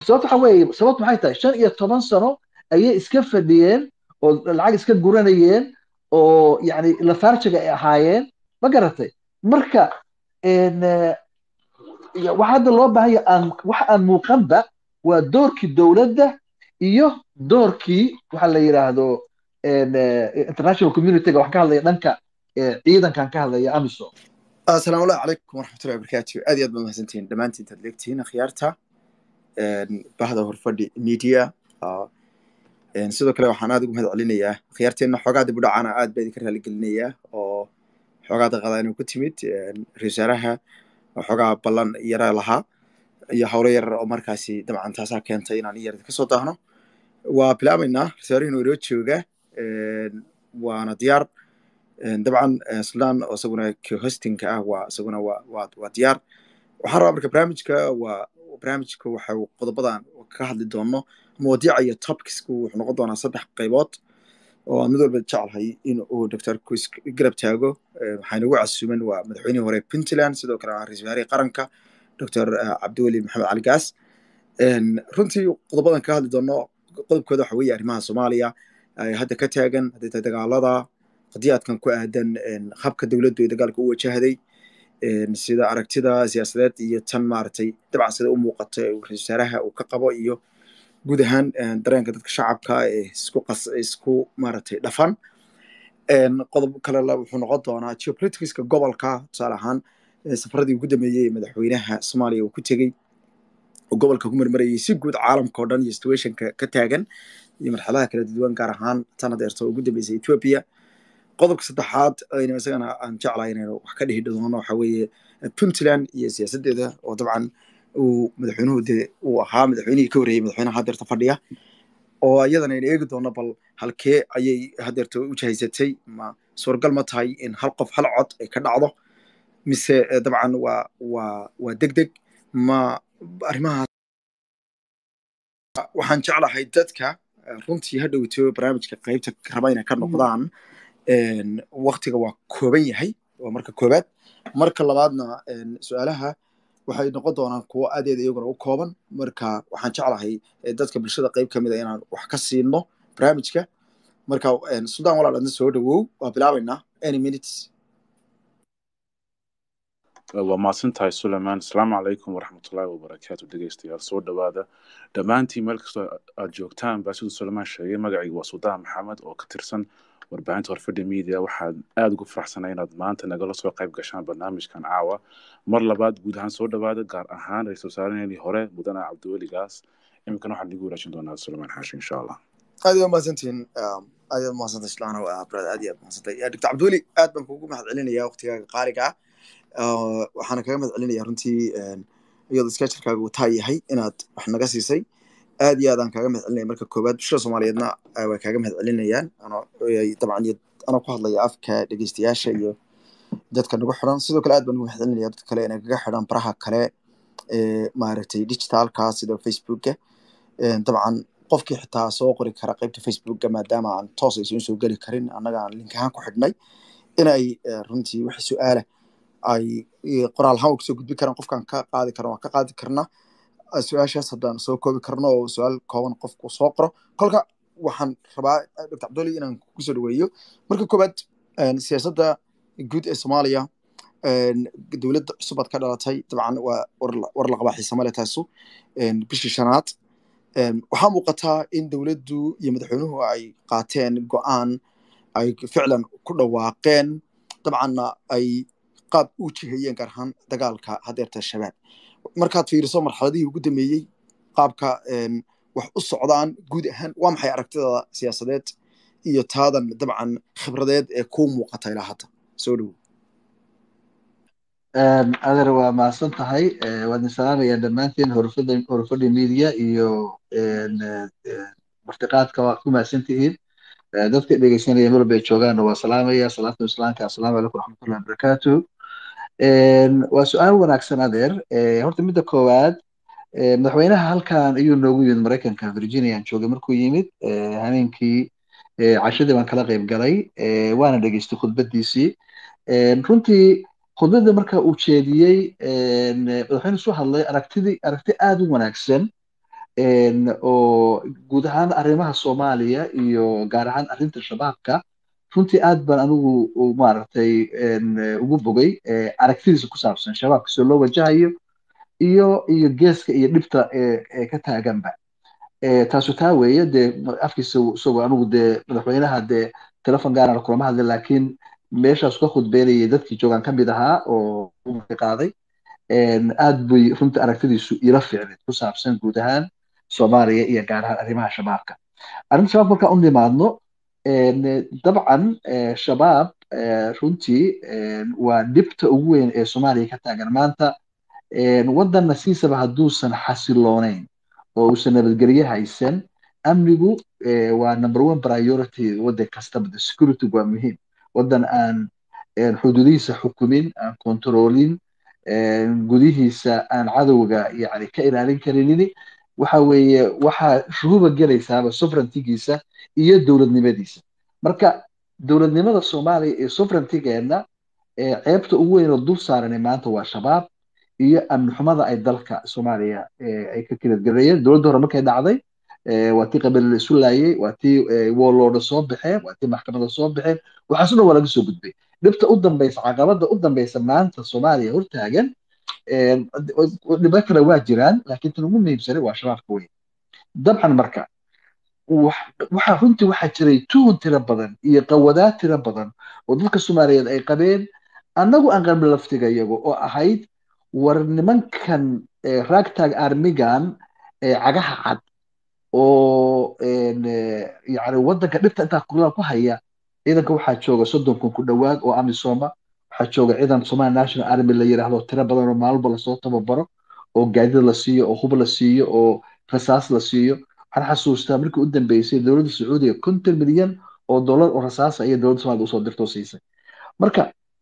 sababta waxa weeye sababtu maxay tahay shan iyo toban sano ayay iska fadhiyeen oo lacag iska guranayeen oo yani lafaarjiga ay ahaayeen ma garatay marka waxa hadda loo baahanya aan wax aan muuqanba waa doorkii dowladda iyo doorkii waxa la yidhaahdo international communityga wax ka hadlaya dhanka ciidankan ka hadlaya amisom asalaamu allahu calaykum waraxmatullahi wabarakaatu aad iyo aad baad mahadsantihiin dhammaantiin intaad leegtihiin akhyaarta bahda horfadhi media sidoo kale waxaan aad ugu mahad celinayaa akhyaarteenna xoogaa dib u dhacana aad baa idinka raaligelinayaa oo xoogaa daqada inuu ku timid ra-isul wasaaraha xoogaa ballan yara lahaa iyo howlo yarar oo markaasi dabcan taasaa keentay inaan iyar ka soo daahno waa bilaabaynaa rasaarihin inoo jooga waana diyaar dabcan sudan oo isaguna hostinka ah waa isaguna waa waa diyaar waxaan rabaa marka barnaamijka waa barnaamijka waxa qodobadan ka hadli doono mawadiica iyo topicska wuxuu noqon doonaa saddex qaybood oo aan mid walba jeclahay in uu doctor kus garab taago waxaa inagu casuuman waa madaxweynihii hore puntland sidoo kale waa ra-isul wasaarihii qaranka doctor cabdiweli maxamed cali gaas runtii qodobadan ka hadli doono qodobkooda waxa weeye arrimaha soomaaliya hadda ka taagan hadday tahay dagaalada qadiyaadkan ku aadan habka dowladdu ay dagaalka u wajahday sida aragtida siyaasadeed iyo tan maaragtay dabcan sida u muuqata ra-isul wasaaraha uu ka qabo iyo guud ahaan dareenka dadka shacabka ee isku qas isku maaragtay dhafan qodob kalena wuxuu noqon doonaa geopoliticska gobolka tusaale ahaan safaradii ugu dambeeyey ee madaxweynaha soomaaliya uu ku tegey oo gobolka ku marmarayay si guud caalamka oo dhan iyo situationka ka taagan iyo marxaladaha kala duwan gaar ahaan tan adeerto ugu dambeysay ethiopia qodobka saddexaad aynu isagana aan jeclahay inaynu wax ka dhihi doono waxa weeye puntland iyo siyaasaddeeda oo dabcan uu madaxweynuhu dee uu ahaa madaxweynihii ka horreeyey madaxweynaha hadeerta fadhiya oo iyadana aynu eegi doono bal halkee ayay hadeerta u jahaysatay ma suuragal ma tahay in hal qof hal cod ay ka dhacdo mise dabcan waa waa waa deg deg ma arrimahaas waxaan jeclahay dadka runtii ha dhowto barnaamijka qaybta raba inay ka noqdaan waktiga waa kooban yahay waa marka koobaad marka labaadna su-aalaha waxay noqon doonaan kuwo aadeeda iyaguna u kooban marka waxaan jeclahay dadka bulshada qayb ka mida inaan wax ka siino barnaamijka marka sudan walaal adna soo dhawow waa bilaabaynaa any minutes waa mahadsantahay sulayman asalaamu calaykum waraxmatullaahi wabarakaatu dhegeystayaal soo dhowaada dhammaantiin meel kastoo aad joogtaan baa siduu sulayman sheegay magacayga waa suldaan maxamed oo ka tirsan warbaahinta horfadhi media waxaan aada ugu faraxsanay inaad maanta nagala soo qayb gashaan barnaamijkan caawa mar labaad guud ahaan soo dhowaada gaar ahaan ra-isul wasaaraheenii hore mudane cabdiweli gaas iminkana waxaan igu wanaajin doonaa sulayman xaashi insha allah aad iyo mahadsantihiin aad iyo mahadsantahay islaana brad aad iyo aad mahadsantahay doctor cabdiweli aad baan kugu mahad celinaya waqtigaaga qaaliga ah waxaana kaga mahad celinaya runtii iyadoo sketcherkaaga uu taa yahay inaad wax naga siisay aad iyo aad aan kaaga mahad celinaya marka koowaad bulshada soomaaliyeedna way kaaga mahad celinayaan dabcan anoo ku hadlaya afka dhegeystayaasha iyo dadka nagu xiran sidoo kale aad baan ugu mahad celinaya dadka kale inay kaga xiran baraha kale ee maaragtay digitalka sida facebooka dabcan qofkii xitaa soo qori kara qaybta facebooka maadaama aan toos aysan soo geli karin annaga aan link ahaan ku xidhnay inay runtii wixii su-aala ay qoraal ahaan kasoo gudbi karaan qofkaan ka qaadi karno waan ka qaadi karnaa su-aashaas haddaan soo koobi karno oo su-aal kooban qofku soo qoro kolka waxaan rabaa doctor cabdoli inaan kusoo dhaweeyo marka koowaad siyaasadda guud ee soomaaliya dowladda cusub aad ka dhalatay dabcan waa war la qabaa xiisamale taasu bishii shanaad waxaa muuqataa in dowladdu iyo madaxweynuhu ay qaateen go-aan ay ficlan ku dhawaaqeen dabcanna ay qaab u jihayeen gaar ahaan dagaalka hadeerta shabaab markaad fiiriso marxaladihii ugu dambeeyey qaabka wax u socdaan guud ahaan waa maxay aragtida siyaasadeed iyo taadan dabcan khibradeed ee kuu muuqata ilaa hadda soo dhowo adeer waa mahadsan tahay waadin salaamaya dhammaantiin horfada horfadhi media iyo martiqaadka waa ku mahadsantihiin dadka dhegeysanaya meel bay joogaanna waa salaamaya salaatu islaamka assalaamu calaykum waraxmatullahi wabarakaatu waa su-aal wanaagsan adeer horta midda koowaad madaxweynaha halkan ayuu noogu yimid maraykanka virginia aan joogay markuu yimid habeenkii cashadii baan kala qayb galay waana dhegeystay khudbadiisii runtii khudbadda marka uu jeediyey madaxweyne soo hadlay aragtidii aragti aad u wanaagsan oo guud ahaan arrimaha soomaaliya iyo gaar ahaan arrinta shabaabka runtii aad baan anigu maaragtay ugu bogay aragtidiisa ku saabsan shabaabka soo loo wajahayo iyo iyo geeska iyo dhibta ee ka taaganba taasu taa weeye dee afkiisa isagoo anigu dee madaxweynaha dee telefon gaarana kulama hadlin laakiin meeshaas ka khudbeynayay dadkii joogaan ka mid ahaa oo qaaday aad bay runtii aragtidiisu ila fiicneed ku saabsan guud ahaan soomaaliya iyo gaar ahaan arrimaha shabaabka arrinta shabaab markaan u nimaadno dabcan shabaab runtii waa dhibta ugu weyn ee soomaaliya ka taagan maanta waddanna siisaba hadduusan xasiloonayn oo uusan nabadgelye haysan amnigu waa number one priority waddan kastaba the security waa muhiim waddan aan xuduudihiisa xukumin aan kontroolin gudihiisa aan cadowga yani ka ilaalin karinini waxa weeye waxaa shuhuba gelaysaaba sovereigntigiisa iyo dowladnimadiisa marka dowladnimada soomaaliya iyo sovereigntigeena ceebta ugu weyn oo dul saarani maanta waa shabaab iyo amni xumada ay dalka soomaaliya ay ka kiladgareeyeen dowladda hore markay dhacday waa tii qabiil la isu laayay waa tii woolooda soo baxeen waa tii maxkamada soo baxeen waxaasu dhan waa laga soo gudbay dhibta u dambaysa caqabada u dambaysa maanta soomaaliya hortaagan dhibo kale waa jiraan laakiin tan ugu muhiimsanay waa shabaabka weyn dabcan marka waxa runtii waxaa jiray tuhun tiro badan iyo qawadaad tiro badan oo dadka soomaaliyeed ay qabeen annagu aan qabno laftiga iyago oo ahayd war nimankan ragtag armigan cagaha cad oo yani waddanka dhibta intaa ku haya ciidanka waxaa jooga soddon kun ku dhowaad oo amisoma waxaa jooga ciidan somali national army la yiraahdo tiro badan oo maalba lasoo tababaro oo gaadida la siiyo oo hub la siiyo oo rasaas la siiyo waxaan xasuustaa markii u dambeysay dowladda sacuudiga konton milyan oo dollar oo rasaasa iyo dowladda somalia usoo dirtoo siisay marka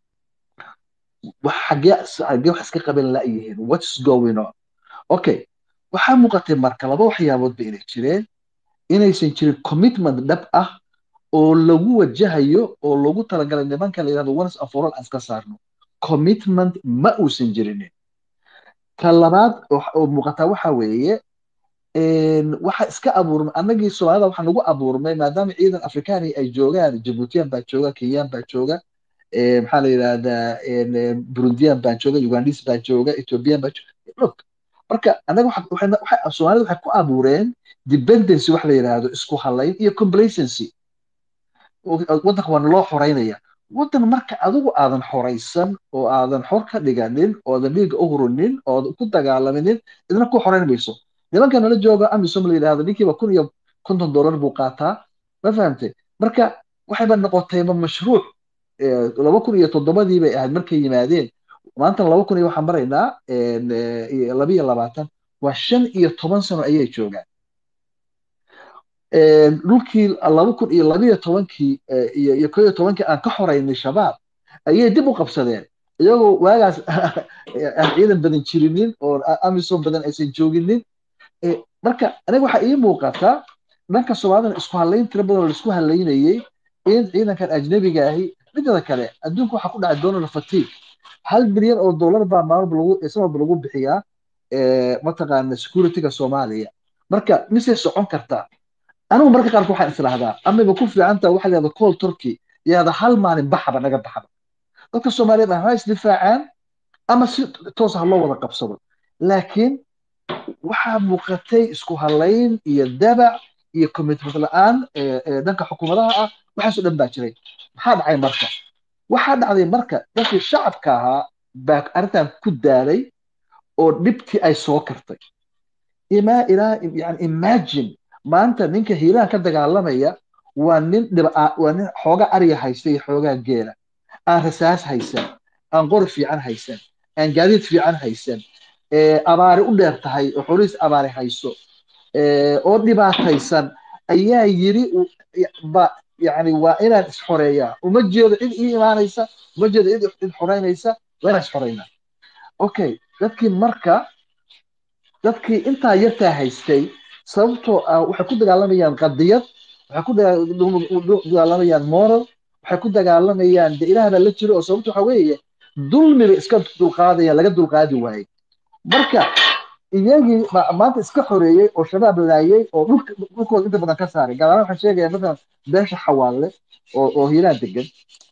xagee xagee wax iska qaban la'yihiin what's going on okay waxaa muuqatay marka laba waxyaaboodba inay jireen inaysan jirin commitment dhab ah oo lagu wajahayo oo loogu talagalay nimanka la yidhahdo once and for all aan iska saarno commitment ma uusan jirinin ta labaad oo muuqataa waxa weeye waxa iska abuurmay annagii soomaalida waxaa nagu abuurmay maadaama ciidan afrikaani ay joogaan jabuutiyan baa jooga kenyan baa jooga maxaa la yidhahdaa burundiyan baa jooga ugandis baa jooga ethiopian baa jooga look marka annaga soomaalida waxay ku abuureen dependency wax la yidhaahdo isku halayn iyo complacency waddanka waana loo xoreynaya waddan marka adigu aadan xoraysan oo aadan xor ka dhiganin oodan dhiiga u hurunin oodan ku dagaalaminin idna ku xoreyn mayso nimanka nala jooga amisom la yidhahdo ninkiiba kun iyo konton dollar buu qaataa ma fahamtay marka waxayba noqotayba mashruuc laba kun iyo toddobadii bay ahayd markay yimaadeen maantana laba kun iyo waxaan maraynaa laba iyo labaatan waa shan iyo toban sano ayay joogaan dhulkii laba kun iyo labiyo tobankii iyo ko iyo tobankii aan ka xoreynay shabaab ayay dib u qabsadeen iyagoo waagaas aan ciidan badan jirinin oo amisom badan aysan jooginin marka aniga waxaa ii muuqataa dhanka soomaalidana isku halayn tiro badan oo laisku halaynayey in ciidankan ajnabiga ahi midada kale adduunka waxaa ku dhacay donald fatigue hal bilyan oo dollar baa maalba lagu sanadba lagu bixiyaa mataqaana securityga soomaaliya marka misay socon kartaa anigu marka qaarka waxaan israahdaa amaba ku fiicanta waxa la yahda col turkey yahda hal maalin baxaba naga baxaba dadka soomaaliyeed ha isdifaacaan ama si toos ha loo wada qabsado laakiin waxaa muuqatay isku halayn iyo dabac iyo commitment la-aan dhanka xukuumadaha ah waxaasoo dhan baa jiray maxaa dhacay marka waxaa dhacday marka dadkii shacabka ahaa baa arrintan ku daalay oo dhibtii ay soo kartay imaa ilaa yani imagine maanta ninka hiilaha ka dagaalamaya waa nin waa nin xoogaa ariga haysta iyo xoogaa geela aan rasaas haysan aan qor fiican haysan aan gaadiid fiican haysan abaari u dheer tahay oo xoliis abaari hayso oo dhibaataysan ayaa yiri yani waa inaan isxoreeyaa uma jeedo cid ii imaanaysa uma jeedo cid cid xoreynaysa waa inaan isxoreynaa okay dadkii marka dadkii intaa yartaa haystay sababtoo ah waxay ku dagaalamayaan qadiyad waxay ku dagaalamayaan moral waxay ku dagaalamayaan de ilaah baa la jiro oo sababto waxa weeye dulmiba iska dulqaadaya laga dulqaadi waayey marka iyagii ma- maanta iska xoreeyey oo shabaab laayey oo dhulka dhulkooda inta badan ka saaray gaar ahaan waxaan sheegaya matalan beesha xawaalle oo oo hiiraan degan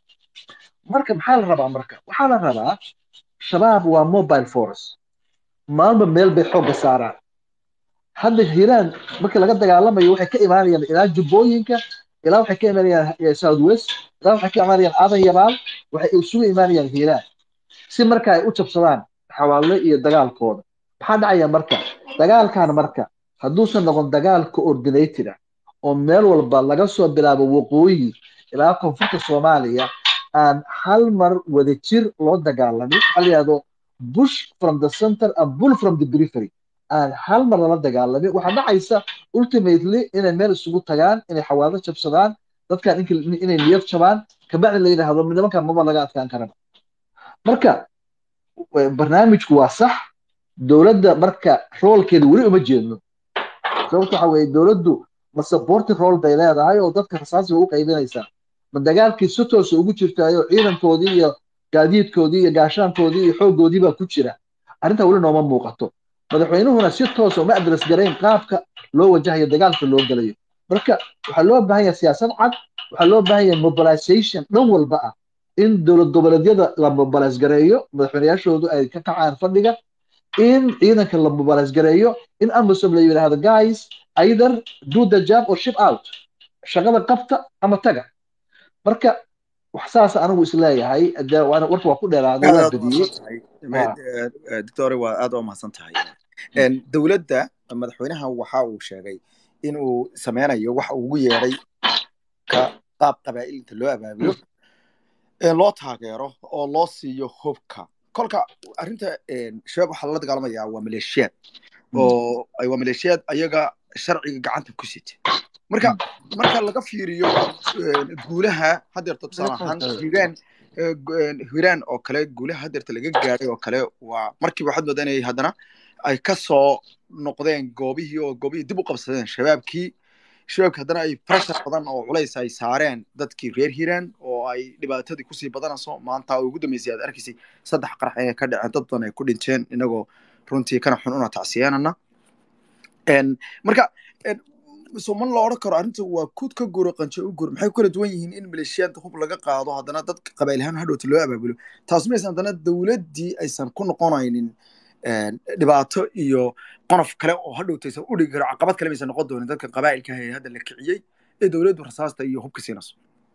marka maxaa la rabaa marka waxaa la rabaa shabaab waa mobile force maalba meel bay xoogga saaraan hadda hiiraan markii laga dagaalamayo waxay ka imaanayaan ilaa jubbooyinka ilaa waxay ka imaanayaan eh, south west ilaa waxay ka imaanayaan aadan yabaal waxay isugu imaanayaan hiiraan si marka ay u jabsadaan xawaalle iyo dagaalkooda maxaa dhacaya marka dagaalkan marka hadduusan noqon dagaal coordinated ah oo meel walba laga soo bilaabo waqooyi ilaa koonfurta soomaaliya aan hal mar wada jir loo dagaalamin waxaa la yidhahdo bush from the center and bull from the periphery aan hal mar lala dagaalamin waxaa dhacaysa ultimately inay meel isugu tagaan inay xawaado jabsadaan dadkan inki- inay niyad jabaan kabacdi la yidhaahdo nimankan maba laga adkaan karaba marka eh, barnaamijku waa sax dowladda marka roolkeeda weli uma jeedno sababta waxa weeye dowladdu ma supporting role bay leedahay oo dadka rasaasi bay u qaybinaysaa ma dagaalkii si toosa ugu jirtaayo ciidankoodii iyo gaadiidkoodii iyo gaashaankoodii iyo xooggoodii baa ku jira arrintaa weli nooma muuqato madaxweynuhuna si toosa uma adres garayn qaabka loo wajahayo dagaalka loo gelayo marka waxaa loo baahan yahay siyaasad cad waxaa loo baahan yahay mobilization dhan walba ah in dowlad goboleedyada la mobilize gareeyo madaxweynayaashoodu ay ka kacaan fadhiga in ciidanka la mobilize gareeyo in amisom la yidhaahdo guys either do the job or ship out shaqada qabta ama taga marka wax saas anigu isleeyahay dee waana warka waa ku dheeraaday aad waa aad u badiyey mahadsan tahay Waa. doctore waa aad u mahadsan tahay Een, dowladda madaxweynaha waxa uu sheegay inuu sameynayo waxa uu ugu yeedhay ka qaab qabaa'ilta loo abaabulo ee loo taageero oo loo siiyo hubka kolka arrinta een, shabaab waxaa lala dagaalamayaa waa maleeshiyaad oo ay waa maleeshiyaad ayaga sharciga gacanta ku sita marka marka laga fiiriyo een, guulaha hadeerta tusaale ahaan hiiraan ee, gu- een, hiiraan oo kale guulaha hadeerta laga gaadhay oo kale waa markiiba waxaad moodaa inay haddana ay ka soo noqdeen goobihii oo goobihii dib u qabsadeen shabaabkii shabaabkii haddana ay pressure badan oo culays ay saareen dadkii reer hiiraan oo ay dhibaatadii kusii badanayso maanta oo ugu dambeysay aad arkaysay saddex qarax ee ka dhaceen dad badan ay ku dhinteen inagoo runtii kana xun una tacsiyeenana Een, marka een, so man la odhan karo arrinta waa kuud ka guro qanjo u gur maxay ku kala duwan yihiin in maleeshiyaad hub laga qaado haddana dadka qabail ahaan hadhowta loo abaabulo taas maysan haddana dowladdii aysan ku noqonaynin een, dhibaato iyo qonof kale oo hadhowtaysan u dhigi karo caqabad kale maysan noqon doonin dadka qabaa'ilka ah ee hadda la kiciyey ee dowladdu rasaasta iyo hubka siinayso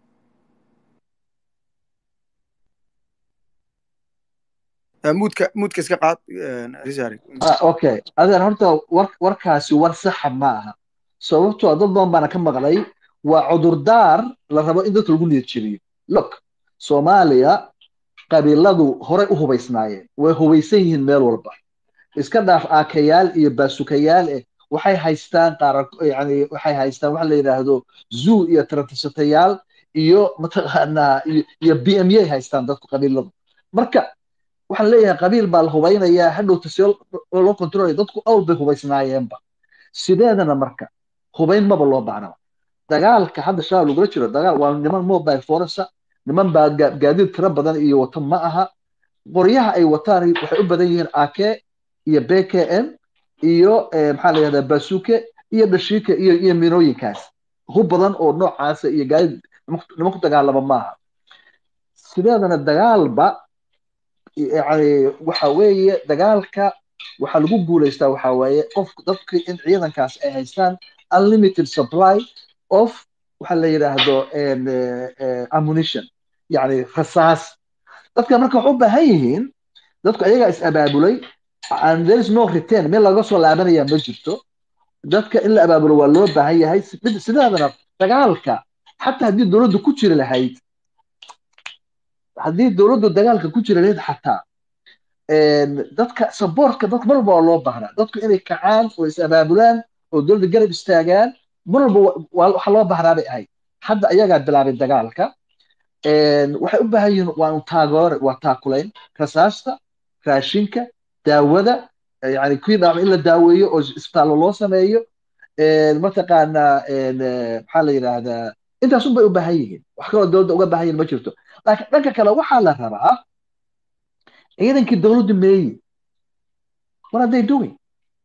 Eh, muudka muudka iska qaad een, Rizari. Ah, okay adeer horta war warkaasi war saxa ma aha sababtoo ah dad badan baana ka maqlay waa cudurdaar la rabo in dadka lagu niyad jeliyo look soomaaliya qabiiladu horey u hubaysnaayeen way hubaysan yihiin meel walba iska dhaaf aakayaal iyo baasukayaal eh waxay haystaan qaara yani waxay haystaan waxa la yidhaahdo zoo iyo tarantisatayaal iyo mataqaanaa iyo iyo b m a haystaan dadku qabiiladu marka waxaan leeyahay qabiil baa la hubaynayaa hadhowta see loo kontrolaya dadku awr bay hubaysnaayeenba sideedana marka hubayn maba loo baahnaba dagaalka hadda shabaab lagula jiro dagaal waa niman mobile force niman baa ga- gaadiid tiro badan iyo wata ma aha qoryaha ay wataan waxay u badan yihiin ak iyo bkm iyo eh, maxaa la yihahdaa basuke iyo dhashiika iyo iyo minooyinkaas hub badan oo noocaasa iyo gaadiid niman ku dagaalama maaha sideedana dagaalba yani waxa weeye dagaalka waxaa lagu guuleystaa waxa weeye qof dadka in ciidankaas ay haystaan unlimited supply of waxa la yidhaahdo en, eh, eh, ammunition yani rasaas dadka marka waxay u baahan yihiin dadku ayagaa is abaabulay and there is no return meel laga soo laabanaya ma jirto dadka in la abaabulo waa loo baahan yahay mid sidaadana dagaalka xataa haddii dowladdu ku jiri lahayd haddii dowladdu dagaalka ku jiri lahayd xataa en, dadka saboortka dadka mar walba waa loo baahnaa dadku inay kacaan oo is abaabulaan oo dowladda garab istaagaan mar walba wa- waa- waxa loo baahnaa bay ahayd hadda ayagaa bilaabay dagaalka En, waxay u baahan yihiin waa un taageero waa taakulayn rasaasta raashinka daawada yani kuwii dhaawacmay in la daaweeyo oo isbitaallo loo sameeyo En, mataqaanaa en, eh, maxaa la yidhaahdaa intaas un bay u baahan yihiin wax kaloo dowladda uga baahan yihiin ma jirto laakiin dhanka kale waxaa la rabaa ciidankii dowladdu meeyi what are they doing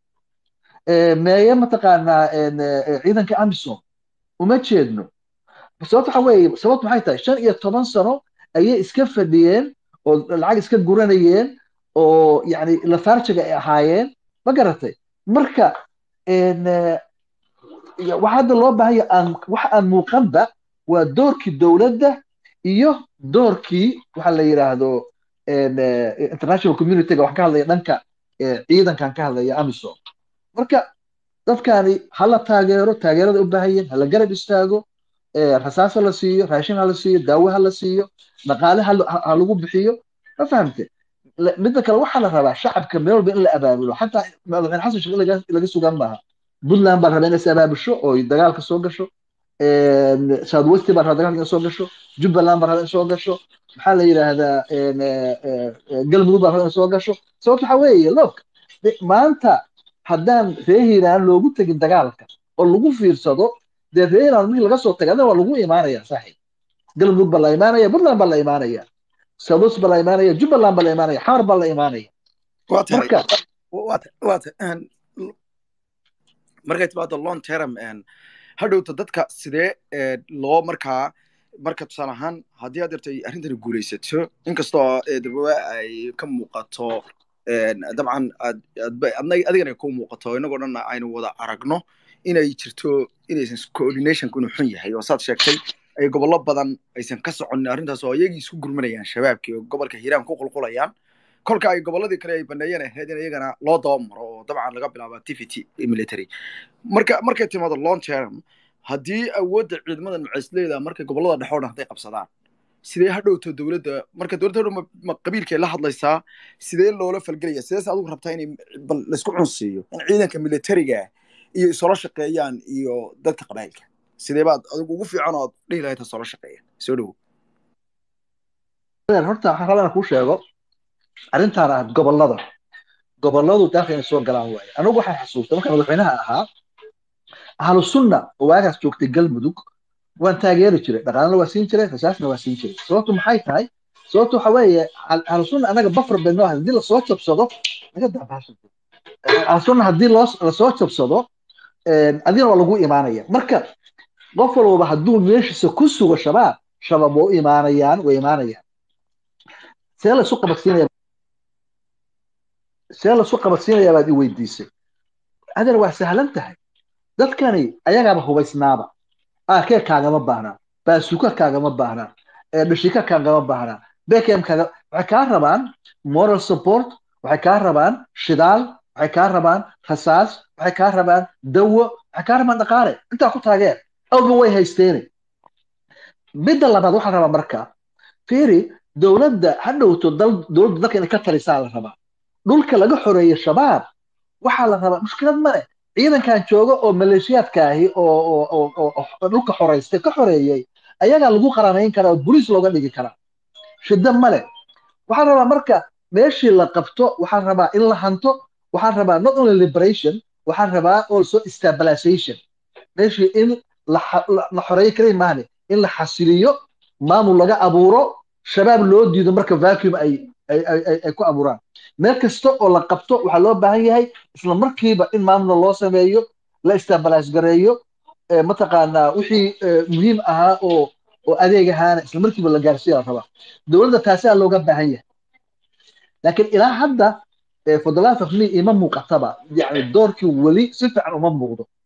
meeye mataqaanaa ciidanka amisom uma jeedno sababta waxa weeye sababtu maxay tahay shan iyo toban sano ayay iska fadhiyeen oo lacag iska guranayeen oo yani lafaarjiga ay ahaayeen ma garatay marka waxa hadda loo baahanya aan wax aan muuqanba waa doorkii dowladda iyo doorkii waxa la yidhaahdo international communityga waxaan ka hadlaya dhanka ciidankan ka hadlaya amisom marka dadkani hala taageero taageerada u baahan hala garab istaago rasaas ha la siiyo raashin ha la siiyo daawo ha la siiyo dhaqaale ha lagu bixiyo ma fahamte midda kale waxaa la rabaa shacabka meel walba in la abaabulo xataa madaxweyne xasan sheekh laga sugan maaha puntland baa rabaa inay is abaabusho oo dagaalka soo gasho south west baa rabaa dagaalka inay soo gasho jubbaland baa rabaa inay soo gasho maxaa la yidhaahdaa galmudug baa rabaa inay soo gasho sababta waxaa weeye look maanta haddaan reer hiiraan loogu tegin dagaalka oo lagu fiirsado dee reer hiiraan markii laga soo tagay adana waa lagu imaanaya saaxiib galmudug baa la imaanaya puntland baa la imaanaya south west baa la imaanaya jubbaland baa la imaanaya xamar baa la imaanaya marka markay timaado long term hadhowta dadka sidee loo markaa marka tusaale ahaan haddii aad yartay arrintani guulaysato inkastoo dabawe ay ka muuqato dabcan adigana ku muuqato inagoo dhan aynu wada aragno inay jirto inaysan coordinationku inuu xun yahay oo saad sheegtay ay gobollo badan aysan ka soconin arrintaas oo iyagii isku gurmanayaan shabaabkii oo gobolka hiiraan ku qulqulayaan kolka ay gobolladii kale ay baneeyeen ahayd in iyagana loo dabamaro oo dabcan laga bilaabo activity military marka markay timaado long term haddii awoodda ciidamadan macaysleeda markay gobollada dhexe o dhan hadday qabsadaan sidee hadhowto dowladda marka dowladda hadhow ma qabiilkay la hadlaysaa sidee loola falgelaya sidees adigu rabtaa in bal laysku cunsiiyo in ciidanka militariga iyo isoola shaqeeyaan iyo dadka qabailka sidee baad adigu ugu fiican oo aad dhihi lahayd hasoola shaqeeya soo dhowo horta waxaan rabaa inaan kuu sheego arrintaan ah gobollada gobolladu dalka inay soo galaan waaye anigu waxaan xasuustay markaan madaxweynaha ahaa ahlu sunna oo waagaas joogtay galmudug waan taageeri jiray dhaqaalana waa siin jiray rasaasna waa siin jiray sababtu maxay tahay sababtu waxa weeye ahlu sunna anaga bafar bay noo haddii lasoo jabsado naga daabaasan ahlu sunna haddii loo lasoo jabsado adigana waa lagu imaanaya marka qof walbaba hadduu meeshiisa ku sugo shabaab shabaab waa u imaanayaan way imaanayaan see la isu qabadsiinaya see la isu qabadsiinaya baad i weydiisay adana waa sahlan tahay dadkani ayagaaba hubaysnaaba arkee kaagama baahnaa baasuka kaagama baahnaa dhashika kaagama baahnaa bekem kaaga waxay kaa rabaan moral support waxay kaa rabaan shidaal waxay kaa rabaan rasaas waxay kaa rabaan dawo waxay kaa rabaan dhaqaale intaa ku taageer awba way haysteene midda labaad waxaa rabaa marka fiiri dowladda ha dhowto dowladda dalka inay ka talisaa la rabaa dhulka laga xoreeyo shabaab waxaa la rabaa mushkilad ma leh ciidankan jooga oo maleeshiyaadka ahi oo dhulka xoreystay ka xoreeyey ayagaa lagu qaranayn karaa oo boliis looga dhigi karaa shidda male waxaan rabaa marka meeshii la qabto waxaan rabaa in la hanto waxaan rabaa not only liberation waxaan rabaa also stabilization meeshii in la xoreeyo kaliya maahane in la xasiliyo maamul laga abuuro shabaab loo diido marka vacuum ay ay ku abuuraan meel kasta oo la qabto waxaa loo baahan yahay isla markiiba in maamula loo sameeyo la stabilize gareeyo mataqaanaa wixii muhiim ahaa oo oo adeeg ahaana isla markiiba la gaarsiiya la rabaa dowladda taasaa looga baahan yahay laakiin ilaa hadda for the last of me ima muuqataba yani doorkii weli si fiican uma muuqdo